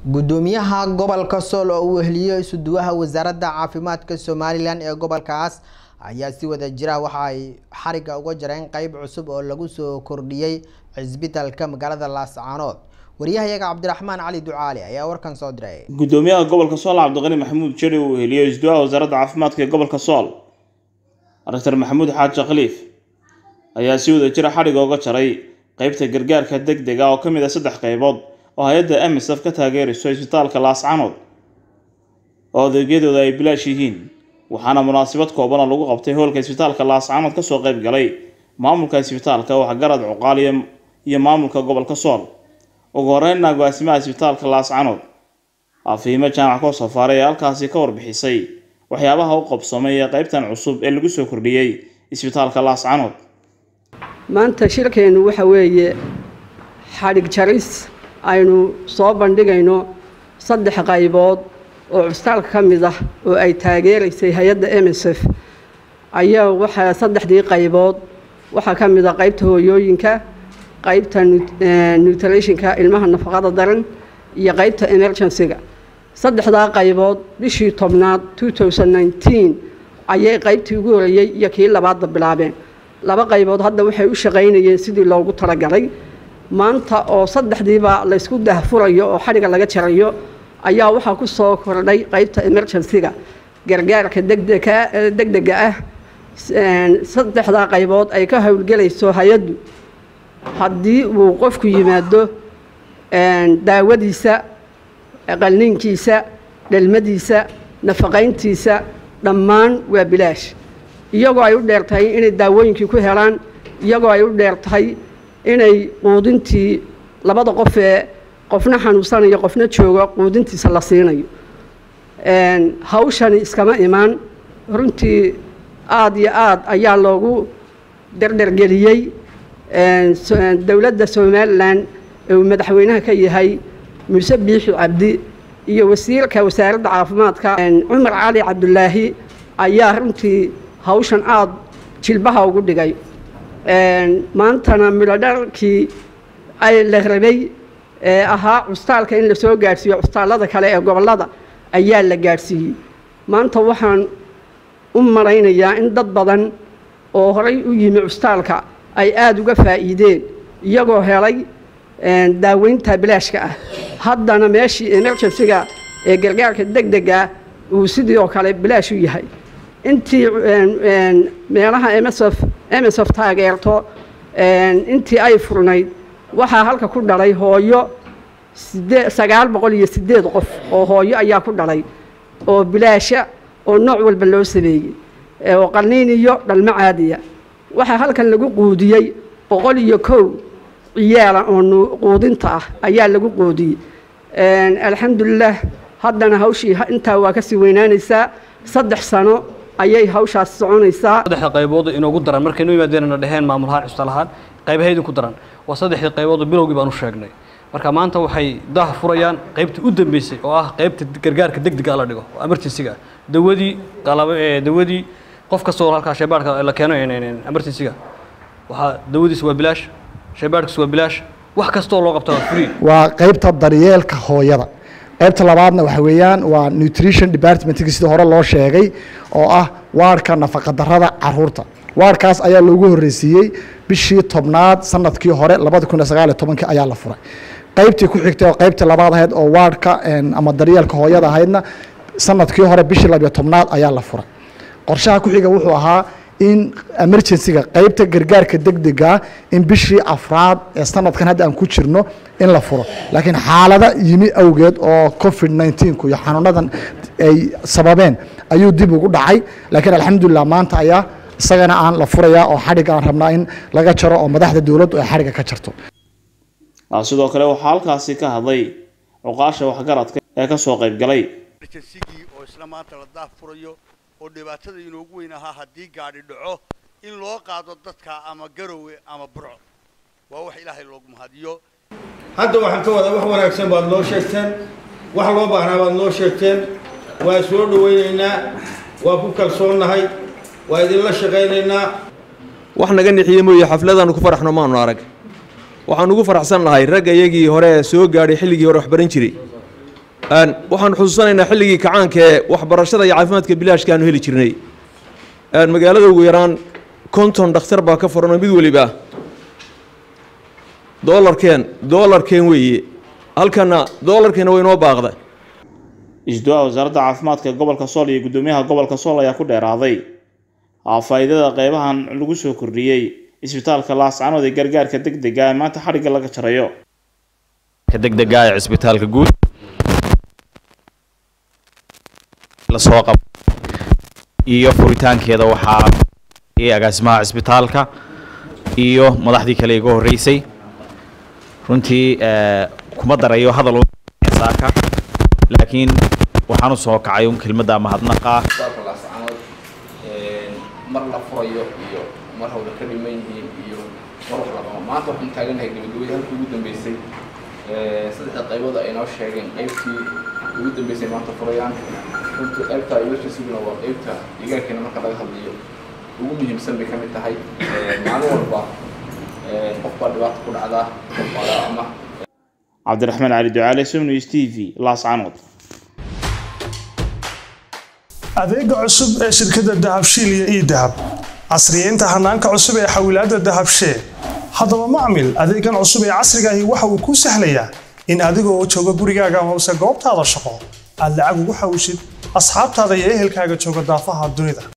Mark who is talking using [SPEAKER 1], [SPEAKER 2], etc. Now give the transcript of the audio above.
[SPEAKER 1] gudoomiyaha gobolka sool oo uu weheliyo isuduwaha wasaaradda caafimaadka somalilan ee gobolkaas ayaa si wada jira waxa ay xariga uga jareen qeyb cusub oo lagu soo kordhiyey cisbitaalka magaalada laascaanood waryahayaga cabdiraxmaan cali ducaali ayaa warkan soo diray
[SPEAKER 2] gudoomiyaha gobolka sool cabdiqani maxamuud jari uu weheliyo isduwaha wasaaradda caafimaadka ee gobolka sool doctor maxamuud xaaji khaliif ayaa si wada jira xadhiga uga jaray qeybta gargaarka deg dega oo ka mid ah saddex qeybood oo hay-adda amisaf ka taageerayso isbitaalka laascanood oo adeegyadooda ay bilaash yihiin waxaana munaasabad koobana lagu qabtay hoolka isbitaalka laascanood kasoo qeyb galay maamulka isbitaalka waxgarad cuqaal iyo maamulka gobolka sool ugu horeynna agaasimaha isbitaalka laascanood afiimo jaamac koo safaaray ee halkaasi ka warbixisay waxyaabaha u qabsamay ee qeybtan cusub ee lagu soo kordhiyey isbitaalka laascanood
[SPEAKER 3] maanta shirkeennu waxa weeye xadhig jaris aynu soo bandhigayno saddex qaybood oo cusbitaalka ka mid ah oo ay taageeraysay hay-adda msf ayaa waxaa saddexdii qaybood waxaa ka mid ah qaybta hooyooyinka qaybta nutritionka ilmaha nafaqada daran iyo qaybta emergency-ga saddexdaa qaybood bishii tobnaad ayay qaybtii ugu horeeyey iyo kii labaadba bilaabeen laba qaybood hadda waxay u shaqaynayeen sidii loogu talagalay maanta oo saddexdiiba laysku dahfurayo oo xadhiga laga jarayo ayaa waxaa ku soo kordhay qaybta emergency-ga gargaarka degdega degdega ah saddexdaa qaybood ay ka howlgelayso hay-addu haddii uu qofku yimaado daawadiisa qalniinkiisa dhalmadiisa nafaqayntiisa dhammaan waa bilaash iyagoo ay u dheer tahay inay daawooyinkii ku helaan iyagoo ay u dheer tahay inay quudintii labada qof ee qofna xanuunsanayo qofna joogo quudintiisa la siinayo hawshani iskama imaan runtii aada iyo aada ayaa loogu dardhergeliyey dowladda somalilan ee uu madaxweynaha ka yahay muuse biixi cabdi iyo wasiirka wasaaradda caafimaadka cumar cali cabdulaahi ayaa runtii hawshan aada jilbaha ugu dhigay maantana midhodharkii ay la rabay ee ahaa custaalka in lasoo gaadhsiiyo custaalada kale ee gobollada ayaa la gaadhsiiyey maanta waxaan u malaynayaa in dad badan oo horay u yimi custaalka ay aada uga faa'iideen iyagoo helay daaweynta bilaashka ah haddana meeshii emergency-ga ee gargaarka deg dega uu sidii oo kale bilaash u yahay intii meelaha msf msf taageerto intii ay furnayd waxaa halka ku dhalay hooyo sidee sagaal boqol iyo siddeed qof oo hooyo ayaa ku dhalay oo bilaasha oo nooc walba loo sameeyey oo qalniin iyo dhalmo caadiya waxaa halkan lagu quudiyey boqol iyo kow ciyaala oo quudinta ah ayaa lagu quudiyey alxamdulilah haddana hawshii intaa waa kasii weynaanaysaa saddex sano ayay hawshaas soconaysaa
[SPEAKER 4] saddexda qaybood inoogu daran markay noo yimaadeenna dheheen maamul ahaan cusbitaal ahaan qaybaha idinku daran waa saddexdii qaybood oo bilowgii baan u sheegnay marka maanta waxay daha furayaan qaybtii u dambeysay oo ah qaybta gargaarka degdega la dhigo oo emergency-ga dawadii qalab dawadii qof kastoo halkaa shaybaarka la keeno emergency-ga waxaa dawadiisa waa bilaash shaybaarkiisa waa bilaash wax kastoo loo qabta waa free
[SPEAKER 5] waa qaybta daryeelka hooyada qaybta labaadna waxa weeyaan waa nutrition departmentki sida hore loo sheegay oo ah waarka nafaqadarrada caruurta waarkaas ayaa loogu horreysiiyey bishii tobnaad sanadkii hore labada kun iyo sagaal iyo tobankii ayaa la furay qaybtii ku xigtay oo qaybtii labaad ahayd oo waarka ama daryeelka hooyada ahaydna sanadkii hore bishii labiyo tobnaad ayaa la furay qorshaha ku xiga wuxuu ahaa in emergency-ga qaybta gargaarka degdega in bishii afraad ee sanadkan hadda aan ku jirno in la furo laakiin xaalada yimi awgeed oo covid nneteen-ku iyo xanuunadan ay sababeen ayuu dib ugu dhacay laakiin alxamdulilah maanta ayaa isagana aan la furayaa oo xadhig aan rabnaa in laga jaro oo madaxda dowladdu ay xadhigga ka jarto
[SPEAKER 2] sidoo kale waxaa halkaasi ka hadlay cuqaasha waxgaradka ee kasoo qayb galay
[SPEAKER 6] oo isla maanta la daahfurayo oo dhibaatada inoogu weyn ahaa haddii gaadhi dhaco in loo qaado dadka ama garowe ama burco waa wax ilaahay loogu mahadiyo
[SPEAKER 7] hadda waxaan ka wadaa wax wanaagsan baad noo sheegteen wax loo baahnaa baad noo sheegteen waa soo dhawaynaynaa waa ku kalsoonnahay waa idinla shaqaynaynaa
[SPEAKER 8] wax naga nixiye mooye xafladaanu ku faraxno maanu arag waxaan ugu faraxsan nahay ragga iyagii hore soo gaadhay xilligii hore waxbaran jiray waxaan xusuusanaynaa xilligii kacaanka ee waxbarashada iyo caafimaadka bilaashka aanu heli jirnay magaalada ugu yaraan konton dhakhtar baa ka furanoo mid weliba doolarkeen doolarkeen weeye halkana doolarkeena way noo baaqda
[SPEAKER 2] isduwaha wasaaradda caafimaadka gobolka sool iyo guddoomiyaha gobolka sool ayaa ku dheeraaday faa'iidada qeybahan lagu soo kordhiyey isbitaalka laascanood ee gargaarka degdega ee maanta xadhigga laga jarayo
[SPEAKER 9] degdega ee cisbitaalka guud lasoo qab iyo furitaankeeda waxaa agaasimaha cisbitaalka iyo madaxdii kale iga horreysay runtii kuma darayo hadal saaka laakiin waxaan u soo kacay un kelmadda mahadnaqa
[SPEAKER 10] mar la furayo iyo mar hawla ka dhiman yihiin iyo mar wax laqabo maanta waxaan taaganahay gabagabadii halkii ugu dambeysay saddexda qaybood ay noo sheegeen qaybtii ugu dambeysay maanta furayaan runtii qaybta emergencyguna waa qaybta deegaankeena marka laga hadlayo ugu muhiimsan bay ka mid tahay maalin walba qof baa dhibaata ku dhacdaa qof ama
[SPEAKER 2] cabdiraxmaan cali ducaale somnews t v laascanood
[SPEAKER 11] adeega cusub ee shirkadda dahabshiil iyo ii dahab casriyeynta hanaanka cusub ee xawilaadda dahabshee haddaba macmil adeegan cusub ee casrigaahi waxa uu kuu sahlayaa in adigoo jooga gurigaaga hoose goobtaada shaqo aad lacag ugu xawishid asxaabtaada iyo ehelkaaga jooga daafaha dunida